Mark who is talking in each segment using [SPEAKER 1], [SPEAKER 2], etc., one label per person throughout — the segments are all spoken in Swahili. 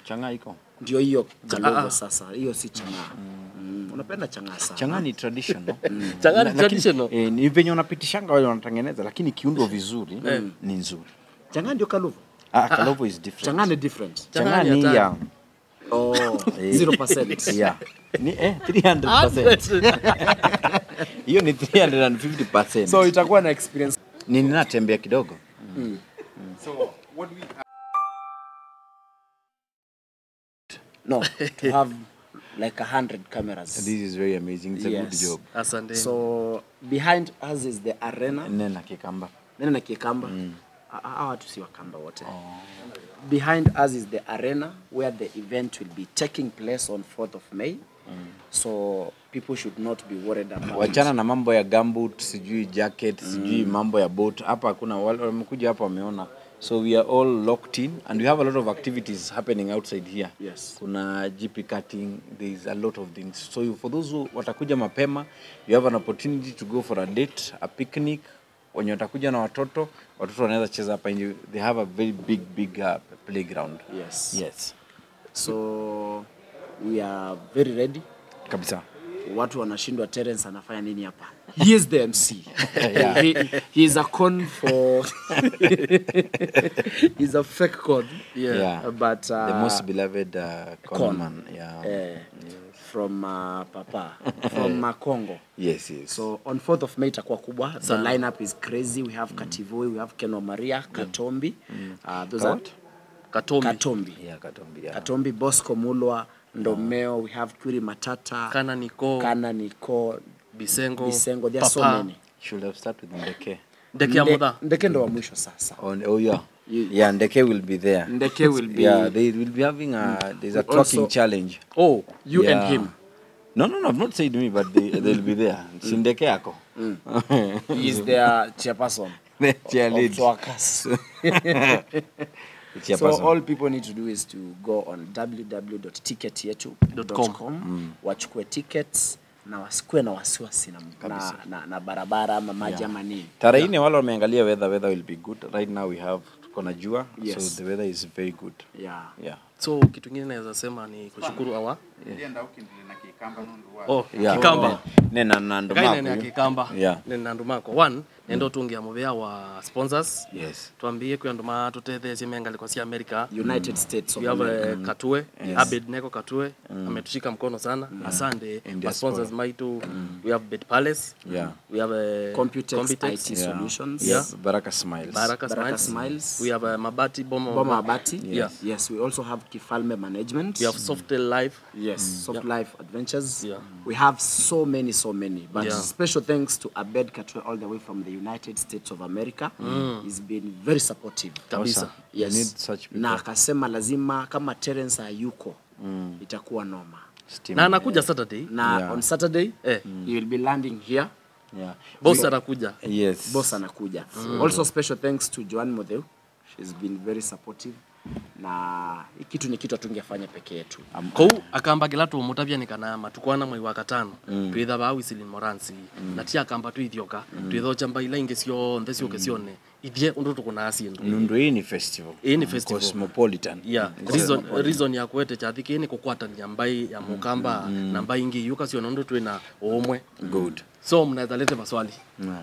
[SPEAKER 1] chang'aa iko
[SPEAKER 2] ndio hiyo
[SPEAKER 3] ah.
[SPEAKER 2] kalovo sasa hiyo si chang'aa mm. unapenda chang'aa sana
[SPEAKER 1] chang'aa ni traditional
[SPEAKER 3] Chang'aa ni
[SPEAKER 1] Lakini,
[SPEAKER 3] traditional?
[SPEAKER 1] eh, ni venye wanapitishanga wale wanatengeneza lakini kiundwa vizuri ni nzuri
[SPEAKER 2] chang'aa ndio kalovo
[SPEAKER 1] ah, kalovo is different
[SPEAKER 2] chang'aa ni different
[SPEAKER 1] chang'aa
[SPEAKER 3] Chang'aa ni
[SPEAKER 1] ni
[SPEAKER 3] hatari.
[SPEAKER 1] ya
[SPEAKER 2] oh 0%
[SPEAKER 1] yeah ni eh 300% hiyo ni 350%
[SPEAKER 2] so itakuwa na experience
[SPEAKER 1] ni ninatembea kidogo
[SPEAKER 2] no to have like a hundred cameras
[SPEAKER 1] this is very amazing it's a good
[SPEAKER 2] Yes.
[SPEAKER 1] job
[SPEAKER 3] asante
[SPEAKER 2] so behind us is the arena
[SPEAKER 1] nena kikamba
[SPEAKER 2] nene na kiekamba Ah, hawa watu si wakamba wote behind us is the arena where the event will be taking place on 4th of may so people should not be worried about
[SPEAKER 1] wachana na mambo ya gambut sijui jacket sijui mambo ya boat hapa hakuna wale wamekuja hapa wameona so we are all locked in and we have a lot of activities happening outside here
[SPEAKER 2] Yes.
[SPEAKER 1] kuna gp cutting there is a lot of things so you- for those who watakuja mapema you have an opportunity to go for a date a picnic wenye watakuja na watoto watoto wanaweza cheza hapa nje they have a very big big uh, playground
[SPEAKER 2] yes
[SPEAKER 1] yes
[SPEAKER 2] so we are very ready
[SPEAKER 1] kabisa
[SPEAKER 2] watu wanashindwa Terence anafanya nini hapa he is the mc he, he is a con for he's a fake con
[SPEAKER 3] Yeah.
[SPEAKER 1] Yeah.
[SPEAKER 2] but uh,
[SPEAKER 1] the most beloved uh,
[SPEAKER 2] con.
[SPEAKER 1] conman yeah
[SPEAKER 2] eh, from uh, papa from uh, congo
[SPEAKER 1] yes yes
[SPEAKER 2] so on 4th of may itakuwa kubwa the lineup is crazy we have kativoi we have keno maria katombi uh, those are
[SPEAKER 1] What?
[SPEAKER 3] katombi
[SPEAKER 2] katombi
[SPEAKER 1] yeah katombi yeah
[SPEAKER 2] katombi bosco mulwa ndomeo we have kwiri matata
[SPEAKER 3] kana niko
[SPEAKER 2] kana niko
[SPEAKER 3] bisengo
[SPEAKER 2] bisengo there are so
[SPEAKER 3] Papa,
[SPEAKER 2] many
[SPEAKER 1] should have started with ndeke
[SPEAKER 3] ndeke ya
[SPEAKER 2] Nde-
[SPEAKER 3] mudha
[SPEAKER 2] ndeke ndo wa mwisho sasa
[SPEAKER 1] on oh yeah
[SPEAKER 2] You-
[SPEAKER 1] yeah ndeke will be there
[SPEAKER 2] ndeke will be
[SPEAKER 1] yeah they will be having a there's a
[SPEAKER 2] Also-
[SPEAKER 1] talking challenge
[SPEAKER 3] oh
[SPEAKER 2] you
[SPEAKER 1] yeah.
[SPEAKER 2] and him
[SPEAKER 1] no no no i've not said me but they they'll be there si ndeke yako
[SPEAKER 2] he is their chairperson
[SPEAKER 1] the
[SPEAKER 2] of
[SPEAKER 1] cheerlead
[SPEAKER 2] Twakas.
[SPEAKER 1] the
[SPEAKER 2] so
[SPEAKER 1] chairperson
[SPEAKER 2] all people need to do is to go on www.ticketyetu.com wachukue tickets na wasikue na wasiwasi na, na, na, na barabara ama maji ama nini
[SPEAKER 1] tarehe nne wale wameangalia weather weather will be good right now we have tuko na jua
[SPEAKER 2] Yes.
[SPEAKER 1] so the weather is very good
[SPEAKER 2] yeah.
[SPEAKER 1] yeah
[SPEAKER 3] so kitu ingine naweza sema ni kushukuru awa oh
[SPEAKER 1] yeah
[SPEAKER 3] kikamba
[SPEAKER 1] nena na ndo
[SPEAKER 3] kaine ni
[SPEAKER 1] maku.
[SPEAKER 3] akikamba
[SPEAKER 1] Yeah.
[SPEAKER 3] nena ndumako one nendo tungia muvea wa sponsors
[SPEAKER 1] yes
[SPEAKER 3] twambie kwia nduma tutetheesie mengaliko cia america
[SPEAKER 2] united states of
[SPEAKER 3] we have
[SPEAKER 2] America.
[SPEAKER 3] uh, katue abednego katue ametushika mkono sana asante
[SPEAKER 1] And
[SPEAKER 3] ma sponsors maitu we have bed palace
[SPEAKER 1] Yeah.
[SPEAKER 3] we have uh,
[SPEAKER 2] Computex
[SPEAKER 3] Computex,
[SPEAKER 2] IT solutions
[SPEAKER 1] yes baraka smiles
[SPEAKER 3] baraka,
[SPEAKER 2] Baraka
[SPEAKER 3] smiles.
[SPEAKER 2] Smiles.
[SPEAKER 3] we have uh, mabati boma,
[SPEAKER 2] Boma Abati.
[SPEAKER 3] Yeah.
[SPEAKER 2] Yes, we also have Kifalme Management.
[SPEAKER 3] we have softel life
[SPEAKER 2] Yes, Soft Life Adventures.
[SPEAKER 3] Yeah.
[SPEAKER 2] We have so many, so many. But
[SPEAKER 3] Yeah.
[SPEAKER 2] special thanks to Abed Katwe all the way from the United States of America. He's been very supportive.
[SPEAKER 3] kabisa
[SPEAKER 1] Awesome. You
[SPEAKER 2] Yes.
[SPEAKER 1] need such people.
[SPEAKER 2] Na akasema lazima kama Terence hayuko itakuwa noma.
[SPEAKER 1] Steam.
[SPEAKER 3] na anakuja saturday
[SPEAKER 2] Na
[SPEAKER 1] Yeah.
[SPEAKER 2] on Saturday
[SPEAKER 3] Eh.
[SPEAKER 2] he will be landing here.
[SPEAKER 1] yeah
[SPEAKER 3] boss anakuja
[SPEAKER 1] yes
[SPEAKER 2] Boss anakuja. Also special thanks to Joan Modeu. She's been very supportive. Na hii kitu ni kitu hatungefanya peke yetu.
[SPEAKER 3] kou akambagila tumutavya nikanama tukwana mwai wa katano twitha va wisilin moransi na ti akamba twithioka twitha ochamba ila ingi cionthe ciuke cione ithie undu tukunaa sindu
[SPEAKER 1] nundu hii ni festival
[SPEAKER 3] Hii ni festival.
[SPEAKER 1] cosmopolitan
[SPEAKER 3] yeah reason, reason ya kwete chathi kii ni kukwatania mbai ya mukamba na mbai ingi yuka ciona undu twina umwe
[SPEAKER 1] good
[SPEAKER 3] so mnaweza lete maswali
[SPEAKER 1] yeah.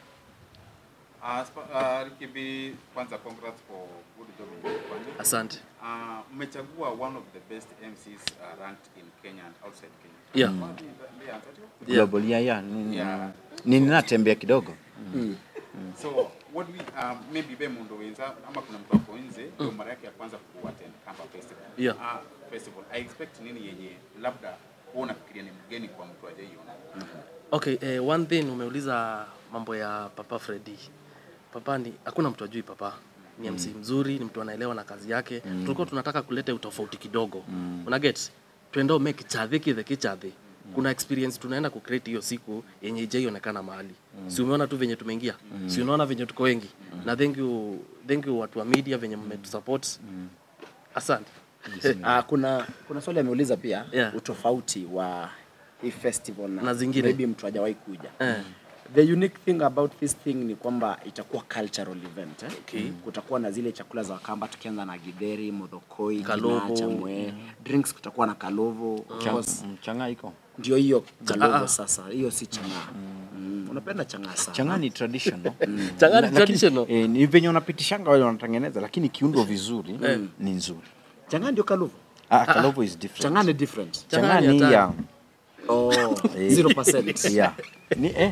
[SPEAKER 4] Uh, sp- uh, Rikibi, kwanza congrats for good job in Kwani.
[SPEAKER 3] asante
[SPEAKER 4] Uh, mmechagua one of the best MCs uh, ranked in Kenya and outside Kenya.
[SPEAKER 3] yeah
[SPEAKER 4] Wapi ndiye answer you?
[SPEAKER 1] global yeah yeah ni,
[SPEAKER 4] Yeah.
[SPEAKER 1] ni ninatembea kidogo
[SPEAKER 4] So what we um, maybe be mundo wenza ama kuna mtu ako nje ndio mara yake ya kwanza kuattend Kamba Festival.
[SPEAKER 3] Yeah.
[SPEAKER 4] Uh, festival. I expect nini yenye labda wewe unafikiria ni mgeni kwa mtu ajaiona.
[SPEAKER 3] okay eh, one thing umeuliza mambo ya papa Freddy papa ni hakuna mtu ajui papa ni MC mzuri ni mtu anaelewa na kazi yake mm. tulikuwa tunataka kuleta utofauti kidogo mm. una get twende make chadhi kithe kichadhi kuna experience tunaenda kucreate hiyo siku yenye ijaionekana mahali mm. si umeona tu venye tumeingia mm. si unaona venye tuko wengi mm. na thank you thank you watu wa media venye mmetusupport mm. asante
[SPEAKER 2] Ah, kuna kuna swali ameuliza pia
[SPEAKER 3] Yeah.
[SPEAKER 2] utofauti wa hii festival na,
[SPEAKER 3] Na zingine.
[SPEAKER 2] maybe mtu hajawahi kuja
[SPEAKER 3] Eh.
[SPEAKER 2] the unique thing about this thing ni kwamba itakuwa cultural event eh?
[SPEAKER 3] Okay.
[SPEAKER 2] kutakuwa na zile chakula za wakamba tukianza na gidheri modhokoi
[SPEAKER 3] Kalovo.
[SPEAKER 2] kina chamwe drinks kutakuwa na kalovo of course,
[SPEAKER 1] Mm, chang'aa iko
[SPEAKER 2] ndio hiyo kalovo
[SPEAKER 3] ah.
[SPEAKER 2] sasa hiyo si chang'aa mm. unapenda chang'aa sana
[SPEAKER 1] chang'aa ni traditional
[SPEAKER 3] Chang'aa ni
[SPEAKER 1] Lakini,
[SPEAKER 3] traditional?
[SPEAKER 1] eh, ni venye wanapitishanga wale wanatengeneza lakini kiundo vizuri ni nzuri
[SPEAKER 2] chang'aa ndio kalovo
[SPEAKER 1] ah, kalovo is different
[SPEAKER 2] chang'aa ni different
[SPEAKER 1] chang'aa
[SPEAKER 3] ni
[SPEAKER 1] ni
[SPEAKER 3] hatari.
[SPEAKER 1] ya
[SPEAKER 2] oh, 0%.
[SPEAKER 1] yeah ni eh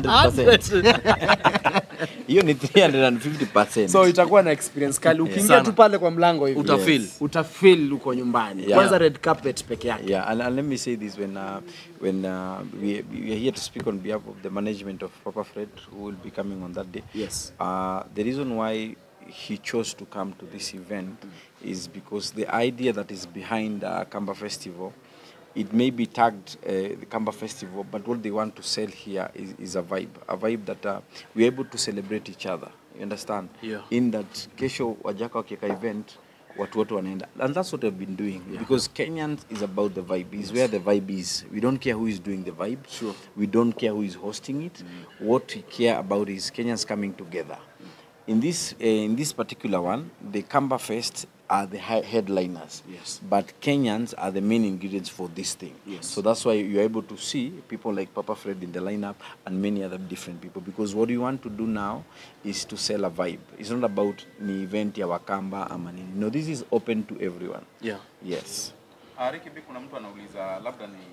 [SPEAKER 1] 300% hiyo ni 350%
[SPEAKER 2] so itakuwa na experience kali ukiingia
[SPEAKER 3] Sana.
[SPEAKER 2] tu pale kwa mlango hivi
[SPEAKER 3] Utafeel.
[SPEAKER 2] Yes. utafeel uko nyumbani
[SPEAKER 1] Yeah.
[SPEAKER 2] kwanza red carpet peke yake
[SPEAKER 1] Yeah, and, and let me say this when uh, when uh, we, we are here to speak on behalf of the management of Papa Fred, who will be coming on that day.
[SPEAKER 2] Yes.
[SPEAKER 1] Uh, the reason why he chose to come to this event is because the idea that is behind uh, Kamba Festival, it may be tagged uh, the Kamba Festival, but what they want to sell here is, is a vibe, a vibe that uh, we're able to celebrate each other. You understand?
[SPEAKER 3] Yeah.
[SPEAKER 1] In that kesho wajaka wakiweka event watu wote wanaenda and that's what I've been doing because Kenyans is about the vibe is where the vibe is we don't care who is doing the vibe
[SPEAKER 2] Sure.
[SPEAKER 1] we don't care who is hosting it what we care about is Kenyans coming together in this uh, in this particular one the Kamba Fest are the hi- headliners
[SPEAKER 2] Yes.
[SPEAKER 1] but Kenyans are the main ingredients for this thing
[SPEAKER 2] Yes.
[SPEAKER 1] so that's why you're able to see people like Papa Fred in the lineup and many other different people because what we want to do now is to sell a vibe it's not about ni event ya Wakamba ama nini no this is open to everyone
[SPEAKER 3] yeah.
[SPEAKER 1] yes
[SPEAKER 4] Uh, Ricky B, kuna mtu anauliza labda ni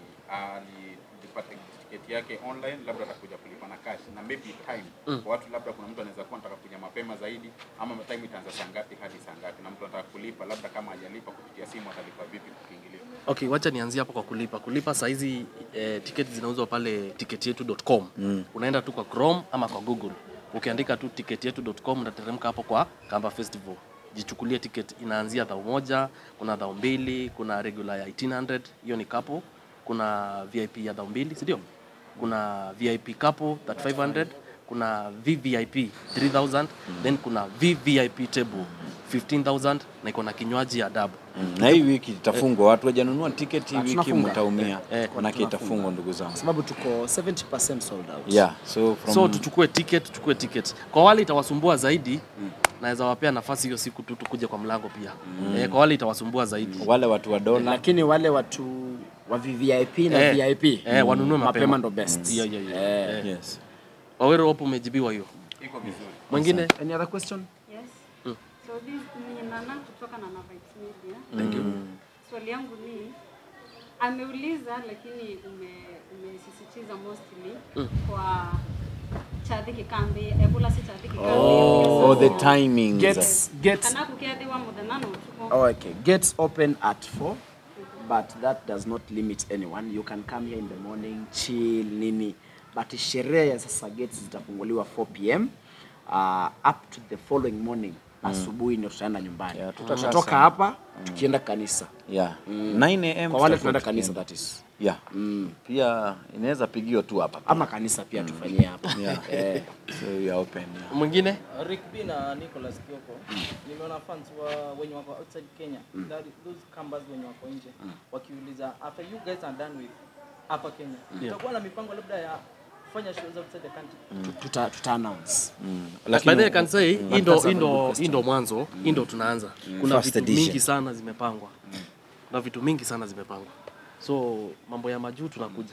[SPEAKER 4] alipata tiketi yake online, labda atakuja kulipa na cash na maybe time mm. kwa watu, labda kuna mtu anaweza kuwa anataka kuja mapema zaidi, ama time itaanza saa ngapi hadi saa ngapi, na mtu anataka kulipa, labda kama hajalipa kupitia simu atalipa vipi kukiingilia?
[SPEAKER 3] Okay, wacha nianzie hapo kwa kulipa. Kulipa saa hizi eh, tiketi zinauzwa pale tiketietu.com. Mm. Unaenda tu kwa Chrome ama kwa Google. Ukiandika tu tiketietu.com unateremka hapo kwa Kamba Festival. Jichukulie tiketi inaanzia dhao moja, kuna dhao mbili, kuna regular ya 1800, hiyo ni couple. Kuna VIP ya dhao mbili, si ndio? Kuna VIP couple 3500, kuna VVIP 3000, then kuna VVIP table 15000 na iko na kinywaji ya adabu.
[SPEAKER 1] Mm, na hii wiki itafungwa watu wajanunua tiketi hii
[SPEAKER 2] Na
[SPEAKER 1] wiki
[SPEAKER 2] tunafunga.
[SPEAKER 1] mtaumia
[SPEAKER 3] Eh,
[SPEAKER 1] manake itafungwa ndugu zangu
[SPEAKER 2] sababu tuko 70% sold out
[SPEAKER 1] yeah so from
[SPEAKER 3] so tuchukue ticket tuchukue ticket kwa wale itawasumbua zaidi naweza wapea nafasi hiyo siku tu tukuje kwa mlango pia eh, kwa wale itawasumbua zaidi
[SPEAKER 1] wale watu wa dola
[SPEAKER 2] lakini wale watu wa VVIP na
[SPEAKER 3] Eh,
[SPEAKER 2] VIP
[SPEAKER 3] eh, wanunue mapema.
[SPEAKER 2] ndo best
[SPEAKER 3] Hiyo, hiyo, hiyo.
[SPEAKER 2] Eh.
[SPEAKER 3] Eh.
[SPEAKER 1] yes
[SPEAKER 3] wawero hapo umejibiwa hiyo
[SPEAKER 4] Iko vizuri.
[SPEAKER 3] mwingine
[SPEAKER 2] any other question
[SPEAKER 5] Yes. So this ni Nana kutoka Nana Vibes Media.
[SPEAKER 2] thank you
[SPEAKER 5] Swali yangu ni ameuliza lakini ume, umesisitiza mostly kwa Chadhi Kikambi, Ebola si Chadhi Kikambi.
[SPEAKER 1] oh the timings
[SPEAKER 2] gets gets
[SPEAKER 5] Kana kukiadhiwa mudhanano tuko.
[SPEAKER 2] Oh, okay. Gates open at 4, but that does not limit anyone. You can come here in the morning, chill, nini. But sherehe ya sasa gates zitafunguliwa 4 pm uh, up to the following morning asubuhi ndio tutaenda nyumbani.
[SPEAKER 1] Yeah, tutakaa
[SPEAKER 2] Tutatoka
[SPEAKER 1] sana.
[SPEAKER 2] hapa tukienda kanisa.
[SPEAKER 1] yeah 9 am
[SPEAKER 2] Kwa wale
[SPEAKER 1] tutakuwa
[SPEAKER 2] tunaenda kanisa
[SPEAKER 1] tukienda.
[SPEAKER 2] that is.
[SPEAKER 1] yeah pia inaweza pigiwa tu hapa
[SPEAKER 2] Ama kanisa pia tufanyie hapa.
[SPEAKER 1] yeah
[SPEAKER 2] Eh.
[SPEAKER 1] so we are open yeah.
[SPEAKER 3] mwingine
[SPEAKER 6] Rick B na Nicholas Kioko nimeona fans wa wenye wako outside Kenya that those kambas wenye wako nje wakiuliza after you guys are done with hapa Kenya utakuwa na mipango labda ya kufanya shows outside the country
[SPEAKER 2] Tuta, tuta announce.
[SPEAKER 3] by the way can say hii ndo
[SPEAKER 2] that's a
[SPEAKER 3] hii
[SPEAKER 2] very good
[SPEAKER 3] ndo
[SPEAKER 2] question.
[SPEAKER 3] hii ndo mwanzo hii ndo tunaanza kuna
[SPEAKER 1] First
[SPEAKER 3] vitu
[SPEAKER 1] edition.
[SPEAKER 3] mingi sana zimepangwa na vitu mingi sana zimepangwa so mambo ya majuu tunakuja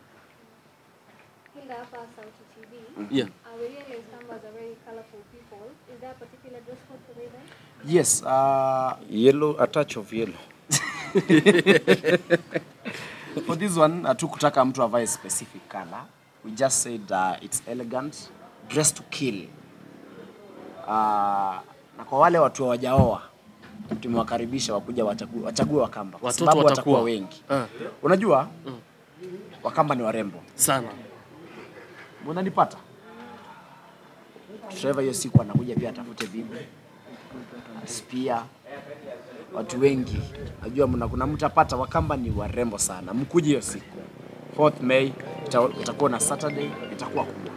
[SPEAKER 7] Hilda hapa Sauti TV.
[SPEAKER 3] yeah
[SPEAKER 7] Uh, we realize Kambas are very colorful people. Is there a particular dress code for the event?
[SPEAKER 2] Yes, uh,
[SPEAKER 1] yellow a touch of yellow
[SPEAKER 2] for this one hatukutaka mtu avae specific color we just said uh, it's elegant dress to kill uh, na kwa wale watu hawajaoa tumewakaribisha wakuja wachague, wachague wakamba kwa
[SPEAKER 3] Watoto
[SPEAKER 2] sababu
[SPEAKER 3] watakuwa.
[SPEAKER 2] watakuwa wengi
[SPEAKER 3] Ah.
[SPEAKER 2] unajua wakamba ni warembo
[SPEAKER 3] sana
[SPEAKER 2] unanipata Trevor hiyo siku anakuja pia atafute bibi spia watu wengi najua mna kuna mtapata wakamba ni warembo sana mkuje hiyo siku 4th May ita- itakuwa na Saturday itakuwa kubwa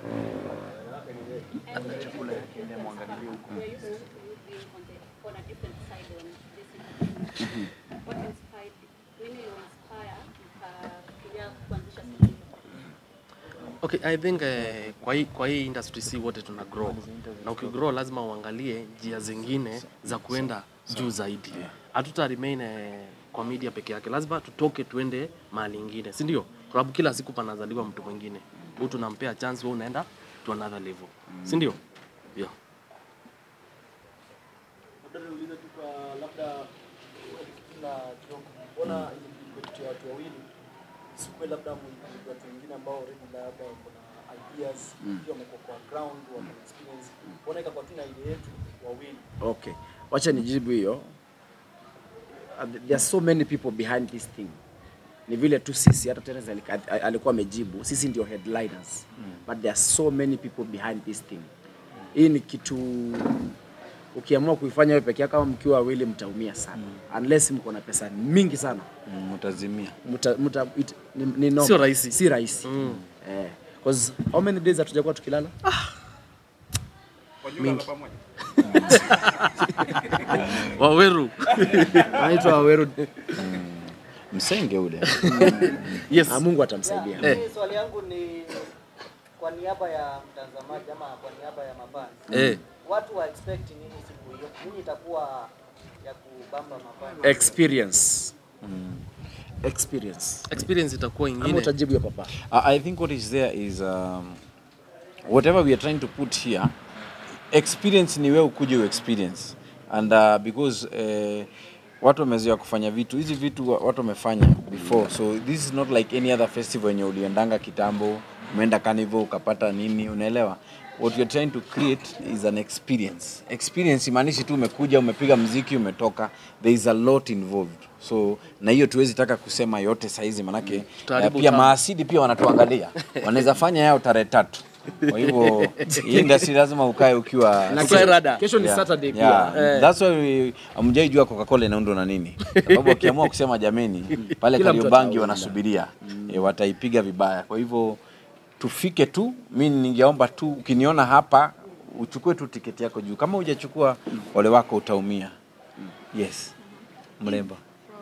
[SPEAKER 5] We are used to being on, the, on a different side on this event. What inspired nini iliinspire mkafikiria kuanzisha siku hiyo?
[SPEAKER 3] Okay, I think eh, kwa hii kwa hii industry si wote tuna grow. Na ukigrow lazima uangalie njia zingine za kuenda juu zaidi. Hatuta remain eh, kwa media peke yake. Lazima tutoke tuende mahali ingine, si ndio? Kwa sababu kila siku panazaliwa mtu mwingine. Huyu tunampea chance, wewe unaenda to another level. Si ndio? Yeah.
[SPEAKER 6] Labda niulize tu kwa labda na kidogo, mbona imepitia watu wawili sikuwe labda mwigizaji watu wengine ambao already labda kuna ideas pia wamekuwa kwa ground wako na experience, mbona ikakuwa tu na idea yetu wawili
[SPEAKER 2] Okay, wacha nijibu hiyo. Uh, There are so many people behind this thing. Ni vile tu sisi hata Terence alika- alikuwa amejibu, sisi ndio headliners. But there are so many people behind this thing. Hii ni kitu ukiamua kuifanya wewe peke yako kama mkiwa wawili mtaumia sana. Unless mko na pesa mingi sana.
[SPEAKER 1] Mm, utazimia
[SPEAKER 2] Muta, muta, it, ni, ni normal.
[SPEAKER 3] Sio rahisi.
[SPEAKER 2] Si rahisi. Eh, cause how many days hatujakuwa tukilala?
[SPEAKER 4] Kwa jumla la pamoja.
[SPEAKER 3] Waweru.
[SPEAKER 2] Anaitwa Waweru.
[SPEAKER 1] msenge ule
[SPEAKER 3] Yes.
[SPEAKER 2] Ah, Mungu atamsaidia.
[SPEAKER 6] Mimi swali yangu ni kwa niaba ya mtazamaji ama kwa niaba ya mafans.
[SPEAKER 3] Eh.
[SPEAKER 6] Watu wa expect nini siku hiyo? Nini itakuwa ya kubamba mafans?
[SPEAKER 2] Experience. Experience.
[SPEAKER 3] Experience itakuwa
[SPEAKER 2] Ama
[SPEAKER 3] ingine.
[SPEAKER 2] utajibu ya papa.
[SPEAKER 1] I I think what is there is um, whatever we are trying to put here, experience ni wewe ukuje u experience and uh, because uh, watu wamezoea kufanya vitu hizi vitu wa- watu wamefanya before so this is not like any other festival yenye uliendanga kitambo umeenda carnival ukapata nini unaelewa what you're trying to create is an experience experience imaanishi tu umekuja umepiga mziki umetoka there is a lot involved so na hiyo tuwezi taka kusema yote saizi manake
[SPEAKER 3] Tutaharibu
[SPEAKER 1] uh, pia
[SPEAKER 3] utamu.
[SPEAKER 1] maasidi pia wanatuangalia wanaweza fanya yao tarehe tatu kwa hivyo hii industry lazima ukae ukiwa
[SPEAKER 2] Na
[SPEAKER 3] Ukae
[SPEAKER 2] kesho-
[SPEAKER 3] rada.
[SPEAKER 2] Kesho ni
[SPEAKER 1] Yeah,
[SPEAKER 2] Saturday
[SPEAKER 1] yeah.
[SPEAKER 2] pia. Eh.
[SPEAKER 1] That's why we- hamjai jua Coca-Cola inaundwa na nini. Sababu wakiamua kusema jameni, pale
[SPEAKER 2] Kila mtu
[SPEAKER 1] Kariobangi
[SPEAKER 2] ataunda.
[SPEAKER 1] wanasubiria e, wataipiga vibaya. Kwa hivyo tufike tu, mi ningeomba tu ukiniona hapa uchukue tu tiketi yako juu. Kama hujachukua ole wako utaumia. Yes. Mrembo.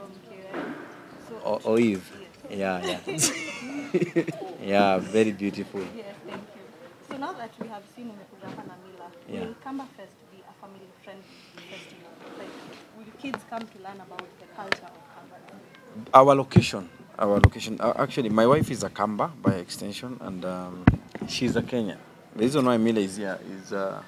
[SPEAKER 1] O- Oive. Yeah, yeah. yeah, very beautiful.
[SPEAKER 7] Yes, thank you. So now that we have seen umekuja hapa na Mila,
[SPEAKER 1] Yeah.
[SPEAKER 7] will Kamba Fest be a family friendly festival? Like, will kids come to learn about the culture of Kamba?
[SPEAKER 1] our location our location uh, actually my wife is a kamba by extension and um, she's a kenyan the reason why mila is here is uh,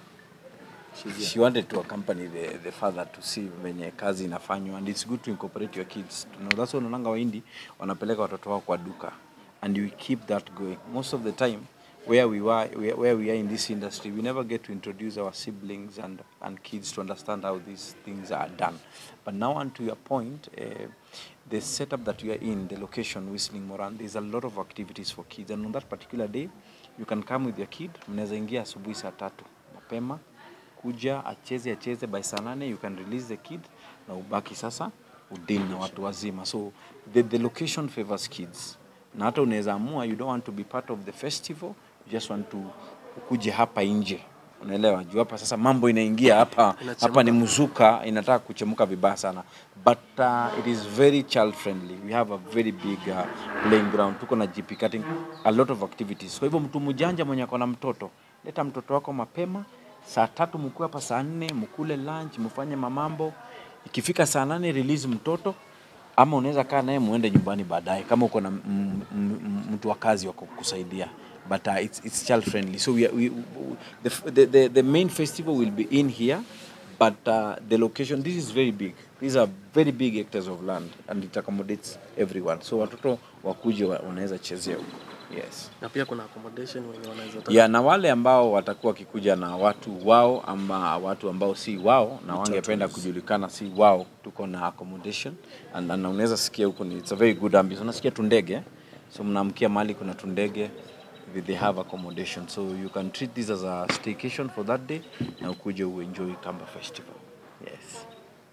[SPEAKER 1] she wanted to accompany the, the father to see venye kazi inafanywa and it's good to incorporate your kids you know, that's why unaonanga waindi wanapeleka watoto wao kwa duka and we keep that going most of the time where we were where, where we are in this industry we never get to introduce our siblings and and kids to understand how these things are done but now on to your point uh, the setup that you are in the location whistling moran there's a lot of activities for kids and on that particular day you can come with your kid mnaweza ingia asubuhi saa tatu mapema kuja acheze acheze by saa nane you can release the kid na ubaki sasa udil na watu wazima so the, the location favors kids na hata unaweza amua you don't want to be part of the festival you just want to ukuje hapa nje unaelewa juu hapa sasa mambo inaingia hapa hapa ni mzuka inataka kuchemuka vibaya sana but uh, it is very child friendly we have a very big uh, playing ground tuko na GP cutting a lot of activities kwa hivyo mtu mjanja mwenye ako na mtoto leta mtoto wako mapema saa tatu mkue hapa saa nne mkule lunch mfanye mamambo ikifika saa nane release mtoto ama unaweza kaa naye muende nyumbani baadaye kama uko na m- m- m- mtu wa kazi wa kukusaidia but uh, it's, it's child friendly so we, are, we, the, the, the, the main festival will be in here but uh, the location this is very big these are very big hectares of land and it accommodates everyone so watoto wakuje wa- wanaweza chezea huko yes
[SPEAKER 3] Na pia kuna accommodation wenye wanaweza taka.
[SPEAKER 1] ya na wale ambao watakuwa wakikuja na watu wao ama watu ambao si wao na wangependa kujulikana si wao tuko na accommodation and, and unaweza sikia huko ni it's a very good ambience unasikia tundege so mnaamkia mahali kuna tundege they- they have accommodation so you can treat this as a staycation for that day na ukuje uenjoy Kamba festival yes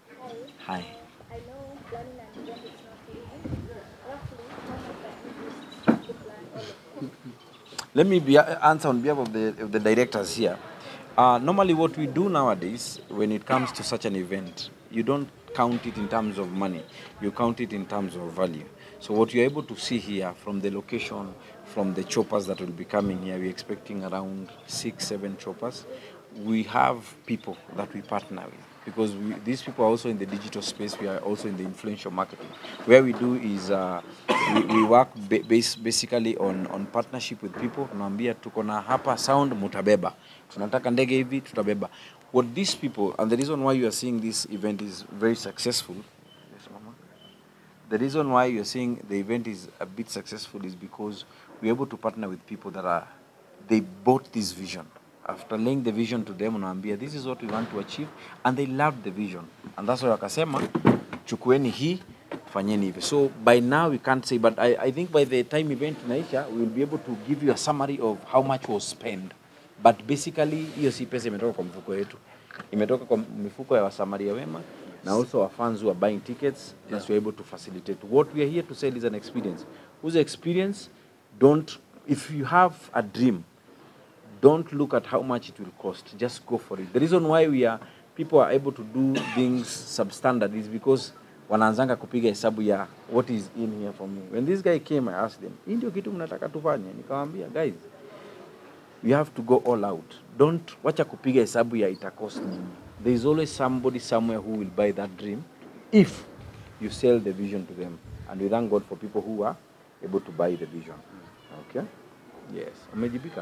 [SPEAKER 1] hi
[SPEAKER 7] I know planning an event is not easy. Roughly, how much time do you plan all of it?
[SPEAKER 1] let me be, answer on behalf of the, of the directors here. Uh, normally, what we do nowadays, when it comes to such an event, you don't count it in terms of money, you count it in terms of value. So, what you're able to see here from the location, from the choppers that will be coming here. We're expecting around six, seven choppers. We have people that we partner with because we, these people are also in the digital space. We are also in the influential marketing. Where we do is uh, we, we work ba- base, basically on, on partnership with people. Tunaambia tuko na hapa sound mutabeba, tunataka ndege hivi tutabeba. What these people and the reason why you are seeing this event is very successful. Yes, mama. The reason why you're seeing the event is a bit successful is because we're able to partner with people that are they bought this vision. After laying the vision to them, unaambia this is what we want to achieve, and they loved the vision, and that's why wakasema chukueni hii fanyeni hivi. So by now we can't say, but I, I think by the time event inaisha, we will be able to give you a summary of how much was spent. But basically hiyo si pesa imetoka kwa mfuko yetu, imetoka kwa mifuko ya wasamaria wema na also our fans who are buying tickets yeah. that we're able to facilitate. What we are here to sell is an experience. Whose experience, don't, if you have a dream, don't look at how much it will cost. Just go for it. The reason why we are people are able to do things substandard is because wanaanzanga kupiga hesabu ya what is in here for me. When this guy came, I asked them, hii ndio kitu mnataka tufanye? Nikamwambia, guys, you have to go all out. Don't wacha kupiga hesabu ya ita cost nini. There is always somebody somewhere who will buy that dream if you sell the vision to them. And we thank God for people who are able to buy the vision. Okay? Yes. Umejibika?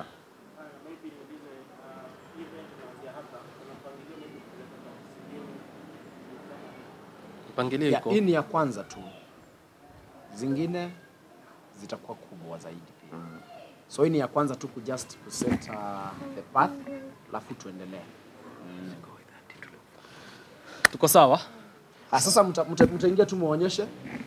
[SPEAKER 3] mpangilio
[SPEAKER 2] Ya,
[SPEAKER 3] iko
[SPEAKER 2] hii ni ya kwanza tu, zingine zitakuwa kubwa zaidi pia. So hii ni ya kwanza tu kujust kuset uh, the path, alafu tuendelee.
[SPEAKER 3] tuko sawa
[SPEAKER 2] Ah, sasa mta- mta- mtaingia tu muonyeshe